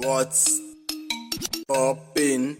What's poppin'?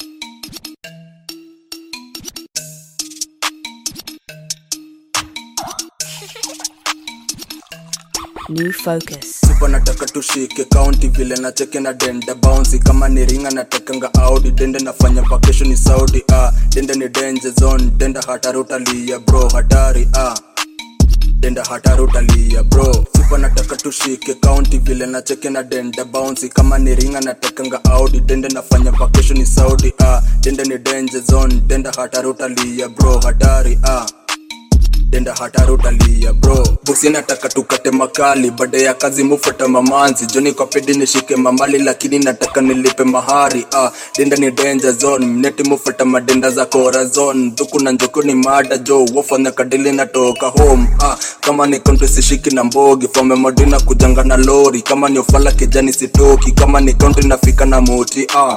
New focus. Sipa nataka tushike county vile na cheke na denda bouncy kama ni ringa natakanga audi dende nafanya vacation ni Saudi ah dende ni danger zone denda hatari utalia bro hatari ah denda hatari utalia bro sipa nataka tushike county vile na cheke na denda bouncy kama ni ringa natakanga audi dende nafanya vacation ni Saudi ah dende ni danger zone denda hatari utalia bro hatari ah denda hatari utalia bro bosi nataka tukate makali baada ya kazi mufata mamanzi joni kwa pedi nishike mamali lakini nataka nilipe mahari ah denda ni danger zone mneti mufata madenda za kora zone dhuku na njuku ni mada jo wafanya kadili natoka home ah kama ni konto sishiki na mbogi fome modina kujanga na lori kama ni ofala kijani sitoki kama ni konto nafika na moti ah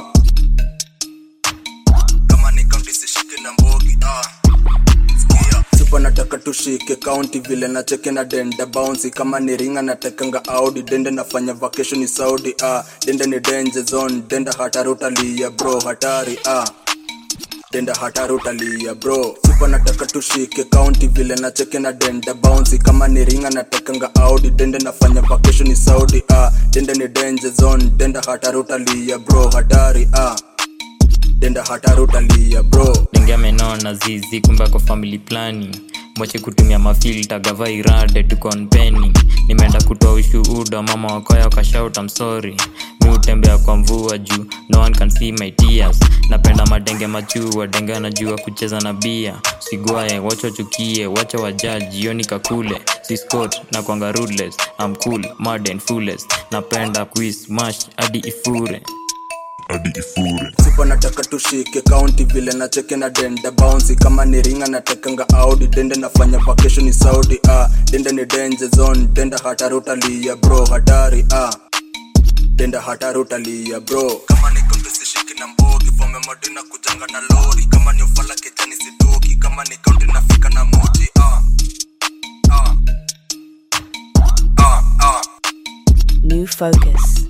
kama ni konto sishiki na mbogi ah Sikia. Sipa nataka tushike county vile na cheke na denda bouncy kama ni ringa natakanga audi dende nafanya vacation ni Saudi ah dende ni danger zone denda hatari utalia bro hatari ah denda hatari utalia bro sipa nataka tushike county vile na cheke na denda bouncy kama ni ringa natakanga audi dende nafanya vacation ni Saudi ah dende ni danger zone denda hatari utalia bro hatari ah denda hatari utalia bro denge amenona zizi kumbe ako family planning mwache kutumia mafilta gava irade tukonpeni nimeenda kutoa ushuhuda mama wakoya wakashout I'm sorry mi hutembea kwa mvua juu no one can see my tears napenda madenge machua denge anajua kucheza na bia sigwaye wacha wachukie wacha wajaji yoni kakule siscot na kwanga rudless I'm cool mad and foolish napenda quiz mash hadi ifure hadi ifure sipa nataka tushike county vile na cheke na denda bouncy kama ni ringa natakanga audi dende nafanya vacation ni Saudi ah dende ni danger zone denda hatari utalia bro hatari ah denda hatari utalia bro kama ni konto sishiki na mbogi fome modina kujanga na lori kama ni ufala kijani sitoki kama ni county nafika na moti ah ah ah ah New focus.